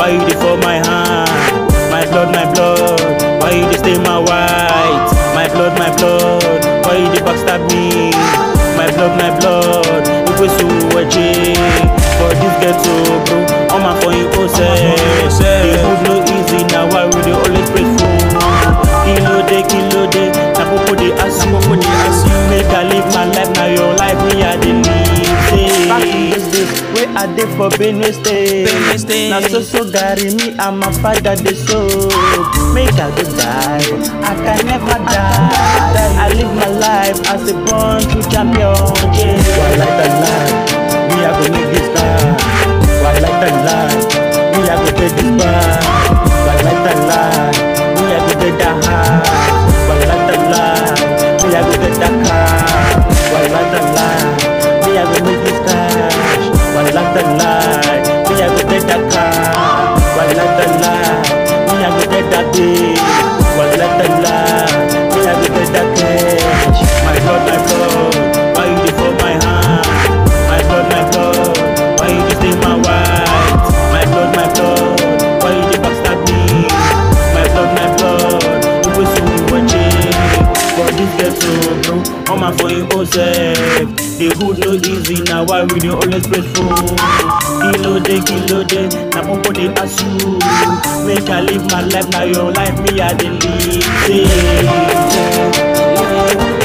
Why you dey for my hand? My blood, my blood. Why you dey stain my white? My blood, my blood. Why you dey backstab me? My blood, my blood. Ikwe su eche. For this ghetto, bro. I'm a for you, oh, say. The hood no easy now. Why we dey always pray for? Kilo de, kilo de. Na popo dey ask you. Make I live my life now. Your life me I dey live. Say. Back in those days, wey I dey for Benue State. Benue State. Na so so Gary me and my father dey so. Make I go die, but I can never die. I live my life as a born true champion. Yeah. Why like that life? Me I go make this time. Why like that life? Me I go take this back. Why like that life? Me I go get that high. Why like that life? Me I go get that car. Why like that life? Me I go make this cash. Why like that life? Me I go get that car. Why like that life? Me I go get that big. Why like that life? Me I go get that cash. My blood, my blood. Why you dey for my hand? My blood, my blood. Why you dey stain my white? My blood, my blood. Why you dey backstab me? My blood, my blood. Ikwe su eche. For this ghetto, bro, all my for you own self. The hood no easy now, why we dey always pray for? Kilo de, kilo de, na popo dey ask you. Make I live my life, now your life me I dey live. Say,